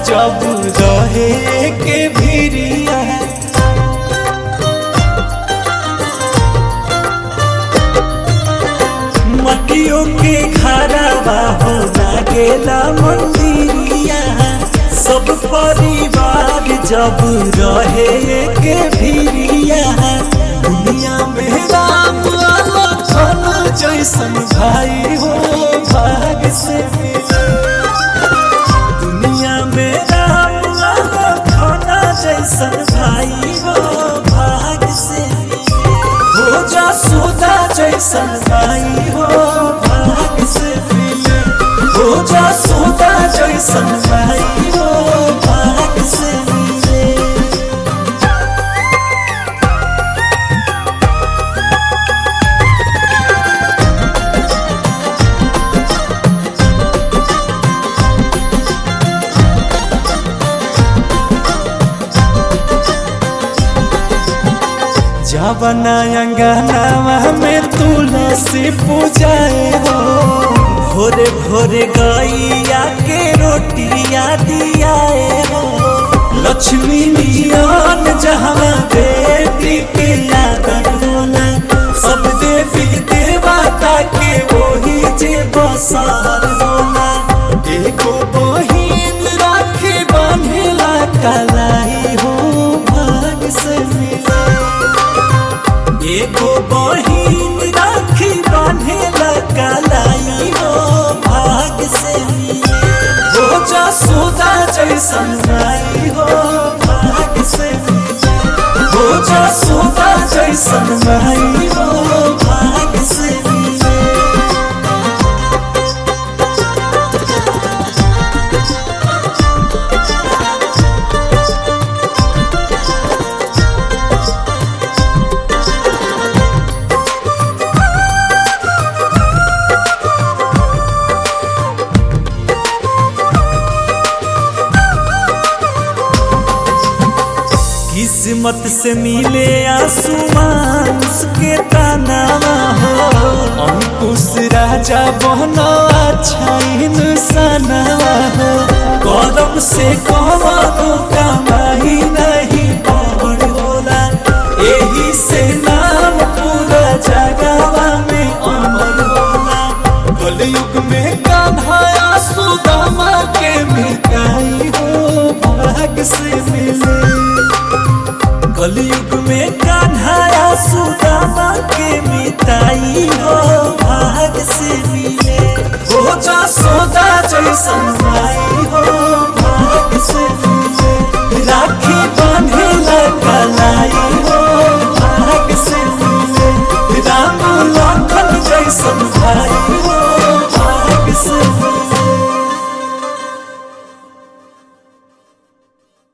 जब रहे के भिरिया मटियों के घरवा हो गेला मंदिरिया सब परिवार जब रहे के भिरिया दुनिया में राम लखन जैसन भाई हो भाग से मिले दुनिया में राम लखन जैसन भाई हो भाग से मिले हो जा सुदा जैसन भाई हो भाग से मिले हो जा सुदा जैसन भाई हो भाग से मिले जवना अंगनावा में तुलसी पूजाए हो भोरे भोरे गैया के रोटिया दियाए हो लक्ष्मी नियन जहाँ बेटी के आदर होला सब देवी देवता के वही जे बसार होला एगो बहिन राखी बंधेला कलाई हो भाग से मिले एगो बहिन राखी बांधेला कलाई हो भाग से मिले हो जा सोदा जैसन भाई हो भाग से मिले हो जा सोदा जैसन भाई हो भाग से मिले किस्मत से मिले आसमान उसके तानावा हो अंकुश राजा बहनो अच्छा इंसानवा हो कदम से कहो कमाई नहीं पवन होला यही से नाम पूरा जगवा में अमर होला कलयुग में कान्हा सुदामा के मिटाई हो भाग से मिले कलयुग में कान्हा सुदामा के मिताई हो भाग से मिले हो जा सोदा जैसन भाई